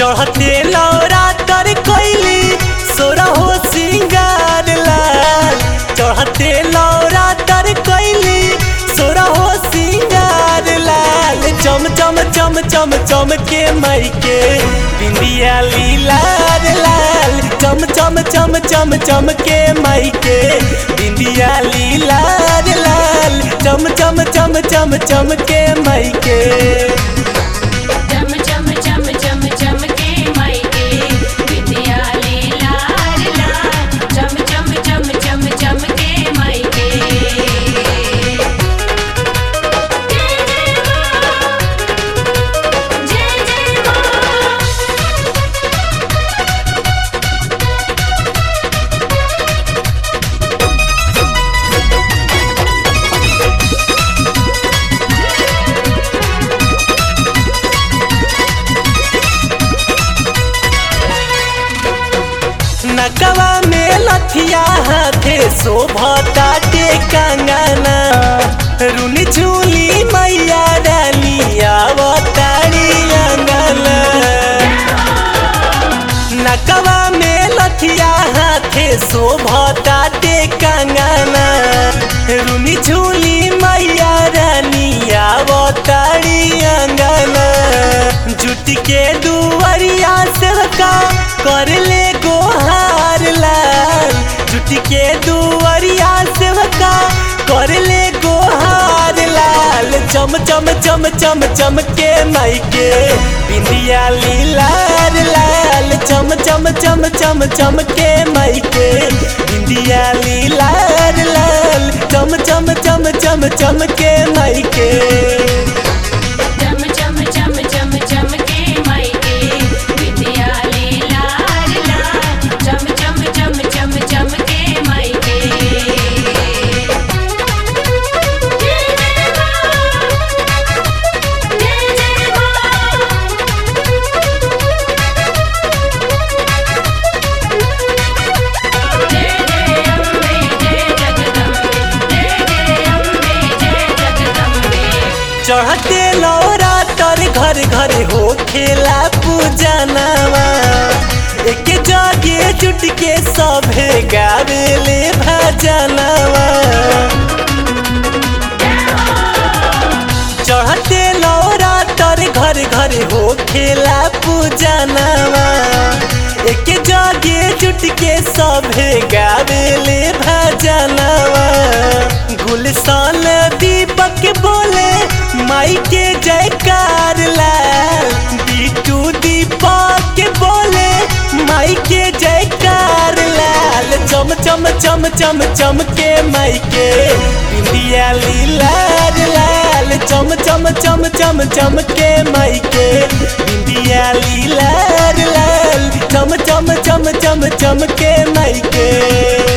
चढ़ते लौरा तर कोइली सोरा हो सिंगार लाल चढ़ते लौरा तर कोइली सोरा हो सिंगार लाल चम चम चम चम चम के मई के बिंदिया लीलार लाल चम चम चम चम चम के मई के बिंदिया लीलार लाल चम चम चम चम चम के मई के चम चम चम चम चम के मायके विद्या लाल लाल चम चम चम चम चम के मायके जय जय मां जय जय मां नकवा में लथिया हाथे शोभता के कंगना रुनी झूली मैया डाली आवतारी अंगना नकवा में लथिया हाथे शोभता के कंगना रुनी झूली मैया रानी आवतारी अंगना जुट के दुवरिया से का कर ले गोहार लाल जुट के दुवरिया से का कर ले गोहार लाल चम चम चम चम चम के मई के बिंदिया लीलार लाल चम चम चम चम चम के मई के बिंदिया लीलार लाल चम चम चम चम चम के मई के चम चम चम चम चम के मायके विद्या लाल लाल चम चम चम चम चम के मायके जय जय मां जय जय मां जय जय अम्बे जय जगदम्बे जय जय अम्बे जय जगदम्बे चढ़ते लौरा तर घर घर हो खेला पूजनवा एक जगे जुट के सभे गावेले भजनवा चढ़ते लौरा तर घर घर हो खेला पूजनवा एक जगे जुट के सभे गावेले भजनवा गुलशन दीपक बोले माई के जयकार लाल बिटू दीपक बोले माई के जयकार लाल चम चम चम चम चम के माई के बिंदिया लीलार लाल चम चम चम चम चम के माई के बिंदिया लीलार लाल चम चम चम चम चम के माई के